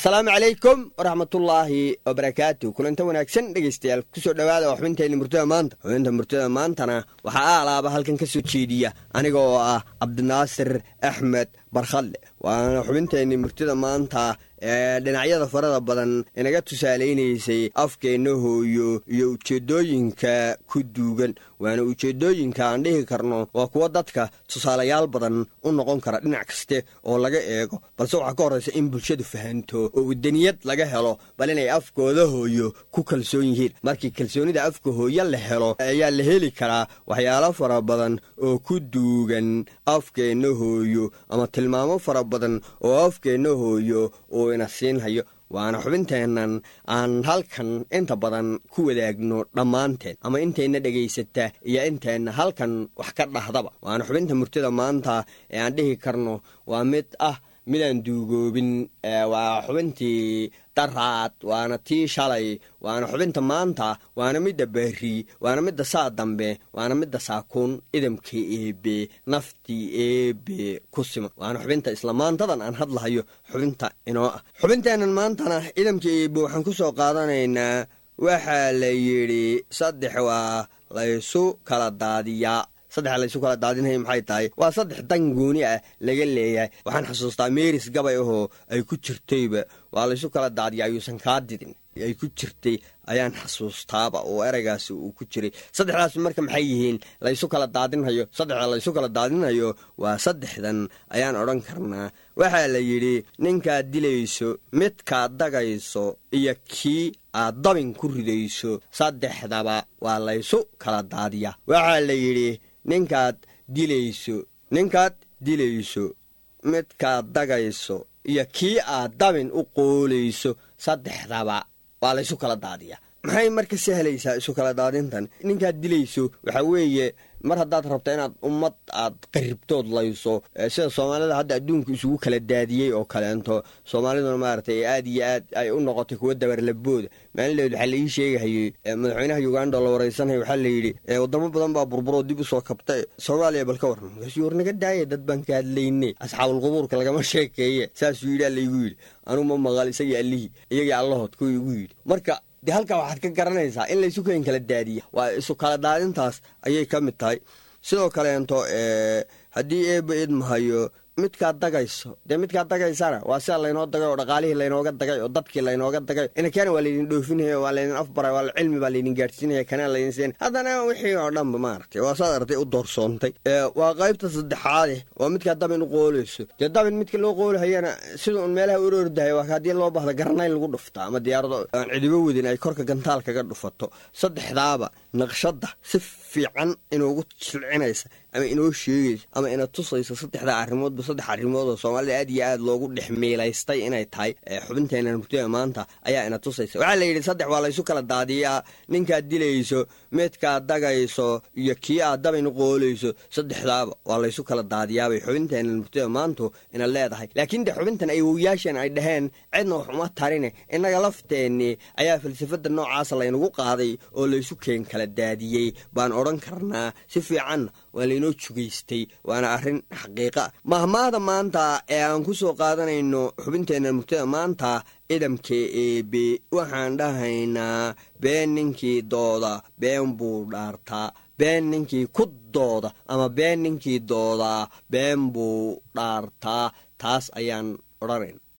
asalaamu calaykum waraxmatullaahi wabarakaatu kulanta wanaagsan dhegaystayaal kusoo dhowaada oo xubinteenna murtada maanta xubinta murtada maantana waxaa aalaaba halkan ka soo jeediya aniga oo ah cabdinaasir axmed barkhadle waana xubinteenni murtada maanta ee dhinacyada farada badan inaga tusaalaynaysay afkeenna hooyo iyo ujeeddooyinka ku duugan waana ujeeddooyinka aan dhihi karno waa kuwo dadka tusaalayaal badan u noqon kara dhinac kaste oo laga eego balse waxaa ka horraysa in bulshadu fahanto oo wadaniyad laga helo bal inay afkooda hooyo ku kalsoon yihiin markii kalsoonida afka hooyo la helo ayaa la heli karaa waxyaalo fara badan oo ku duugan afkeenna hooyo ama tilmaamo fara badan oo afkeenna hooyo uu ina siinhayo waana xubinteennan aan halkan inta badan ku wadaagno dhammaanteen ama intayna dhegaysata iyo inteenna halkan wax ka dhahdaba waana xubinta murtida maanta ee aan dhihi karno waa mid ah midaan duugoobin waa xubintii daraad waana tii shalay waana xubinta maanta waana midda berri waana midda saa dambe waana midda saakuun idamka eebe naftii eebe ku siman waana xubinta isla maantadan aan hadlahayo xubinta inoo ah xubinteennan maantana idamka eebe waxaan ku soo qaadanaynaa waxaa la yidhi saddex waa laysu kala daadiyaa saddexa laysu kala daadinaya maxay tahay waa saddex dan gooni ah laga leeyahay waxaan xasuustaa meris gabay ahoo ay ku jirtayba waa laysu kala daadiya ayuusan kaa didin ay ku jirtay ayaan xasuustaaba oo ereygaasi uu ku jiray saddexdaas marka maxay yihiin laysu kala daadinhayo saddexda laysu kala daadinhayo waa saddexdan ayaan odhan karnaa waxaa la yidhi ninkaad dilayso midkaad dagayso iyo kii aad dabin ku ridayso saddexdaba waa laysu kala daadiya waxaa la yidhi ninkaad dilayso ninkaad dilayso midkaad dagayso iyo kii aad dabin u qoolayso saddexdaba waa laysu kala daadiya maxay marka sahlaysaa isu kala daadintan ninkaad dilayso waxaa weeye mar haddaad rabto inaad ummad aad qaribtood layso sida soomaalida hadda adduunka isugu kala daadiyey oo kaleento soomaaliduna maaragtay aad iyo aad ay u noqotay kuwa dabarlabooda maalinleed waxaa laii sheegahayey madaxweynaha uganda la waraysanaya waxaa layidhi wadamo badan baa burburoo dib usoo kabta soomaaliya bal ka warran markaasuu war naga daaya dad baan ka hadlayne asxaabulqubuurka lagama sheekeeye saasuu yidhi allaygu yidhi anuu ma maqal isagii allihii iyagii allahood kuwa igu yidhi marka dee halkaa waxaad ka garanaysaa in laysu keen kala daadiya waa isu kala daadintaas ayay ka mid tahay sidoo kaleento haddii eeba idmahayo midkaad dagayso dee midkaad dagaysana waa sida laynoo dagay oo dhaqaalihii laynooga dagay oo dadkii laynooga dagay inakana waa laydin dhoofinaya waa laydin afbaray waa cilmi baa laydin gaadhsiinaya kanaa laydin siin haddana wixii oo dhanba maaragtay waa saad artay u doorsoontay waa qaybta saddexaade waa midkaad dabin u qoolayso dee dabin midka loo qoolahayana sida un meelaha uroordahay waa haddii loo bahda garanayn lagu dhufta ama diyaarado aan cidibo wadin ay korka gantaal kaga dhufato saddexdaaba naqshadda si fiican inuugu silcinaysa ama inoo sheegaysa ama ina tusaysa saddexda arrimoodba saddex arrimood oo soomaalida aad iyo aad loogu dhex miilaystay inay tahay xubinteenna murtida maanta ayaa ina tusaysa waxaa la yidhi saddex waa laysu kala daadiyaa ninkaad dilayso midkaad dagayso iyo kii aad dabin qoolayso saddexdaaba waa laysu kala daadiyaabay xubinteenna murtida maantu ina leedahay laakiin de xubintan ay wowyaasheen ay dhaheen cidna wax uma tarine innaga lafteennii ayaa falsafadda noocaasa laynagu qaaday oo laysu keen kala daadiyey baan odhan karnaa si fiicanna waa laynoo jugaystay waana arrin xaqiiqa ah mahmaada maanta ee aan ku soo qaadanayno xubinteenna murtada maanta idamka eebe waxaan dhahaynaa been ninkii dooda been buu dhaartaa been ninkii ku dooda ama been ninkii doodaa been buu dhaartaa taas ayaan odhanayna